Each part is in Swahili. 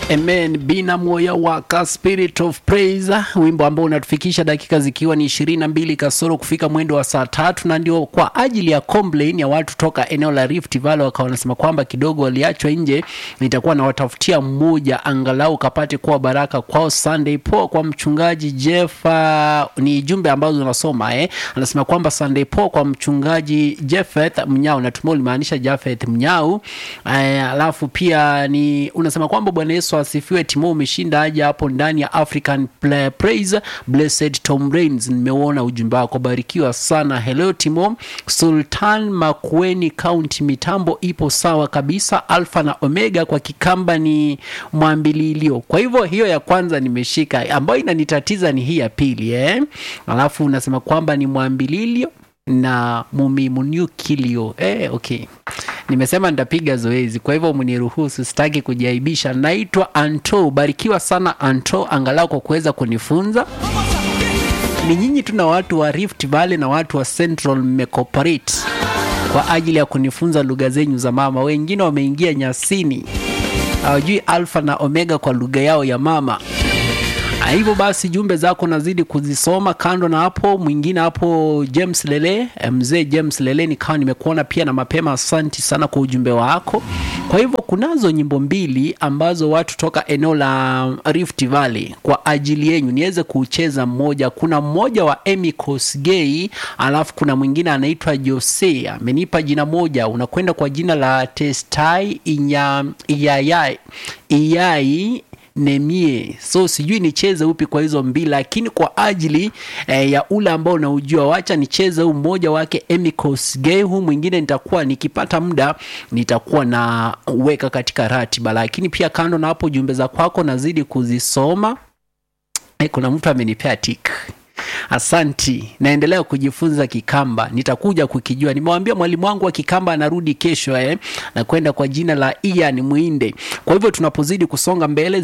Amen. Bina moya waka Spirit of Praise, wimbo ambao unatufikisha dakika zikiwa ni ishirini na mbili kasoro kufika mwendo wa saa tatu, na ndio kwa ajili ya complain ya watu toka eneo la Rift Valley, wakawa wanasema kwamba kidogo waliachwa nje. Nitakuwa nawatafutia mmoja angalau kapate kuwa baraka kwao. Sunday poa kwa mchungaji Jeff, uh, ni jumbe ambazo unasoma eh. Anasema kwamba Sunday poa kwa mchungaji Jeffeth Mnyau, natumai ulimaanisha Jafeth Mnyau. Eh, alafu pia ni unasema kwamba Bwana Yesu asifiwe. Timo umeshinda aje hapo ndani ya African Play- Praise Blessed Tom Rains, nimeuona ujumbe wako, barikiwa sana. Hello Timo. Sultan Makueni County, mitambo ipo sawa kabisa, Alpha na Omega kwa Kikamba ni mwambililio. Kwa hivyo hiyo ya kwanza nimeshika, ambayo inanitatiza ni hii ya pili eh. Alafu unasema kwamba ni mwambililio na mumimunyukilio eh, okay nimesema nitapiga zoezi, kwa hivyo mniruhusu, sitaki kujaibisha. Naitwa Anto, barikiwa sana Anto, angalau kwa kuweza kunifunza. Ni nyinyi tu na watu wa Rift Valley na watu wa Central mmecooperate kwa ajili ya kunifunza lugha zenyu za mama. Wengine wameingia nyasini, hawajui alfa na omega kwa lugha yao ya mama. Ah, hivyo basi jumbe zako nazidi kuzisoma. Kando na hapo, mwingine hapo James Lele, eh, mzee James Lele, nikawa nimekuona pia na mapema. Asanti sana kwa ujumbe wako. Kwa hivyo kunazo nyimbo mbili ambazo watu toka eneo la Rift Valley kwa ajili yenyu niweze kucheza mmoja. Kuna mmoja wa Emy Kosgei, alafu kuna mwingine anaitwa Jose, amenipa jina moja, unakwenda kwa jina la Testai Inya, Iyayai Iyai Nemie. So sijui nicheze upi kwa hizo mbili, lakini kwa ajili eh, ya ule ambao unaujua, wacha nicheze huu mmoja wake Emy Kosgei. Huu mwingine nitakuwa nikipata muda nitakuwa na weka katika ratiba, lakini pia kando na hapo, jumbe za kwako nazidi kuzisoma. Eh, kuna mtu amenipea tik Asanti, naendelea kujifunza Kikamba, nitakuja kukijua. Nimewambia mwalimu wangu wa Kikamba anarudi kesho eh, na kwenda kwa jina la Ian Mwinde. Kwa hivyo tunapozidi kusonga mbele,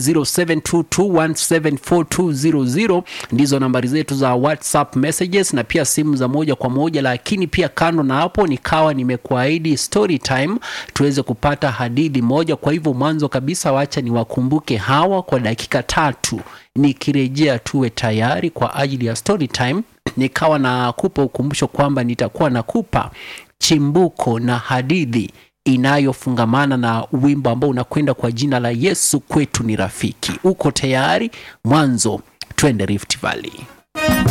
0722174200 ndizo nambari zetu za WhatsApp messages na pia simu za moja kwa moja. Lakini pia kando na hapo, nikawa nimekuahidi story time tuweze kupata hadithi moja. Kwa hivyo mwanzo kabisa, wacha niwakumbuke hawa kwa dakika tatu nikirejea tuwe tayari kwa ajili ya story time. Nikawa nakupa ukumbusho kwamba nitakuwa nakupa chimbuko na hadithi inayofungamana na wimbo ambao unakwenda kwa jina la Yesu kwetu ni rafiki. Uko tayari? Mwanzo twende Rift Valley.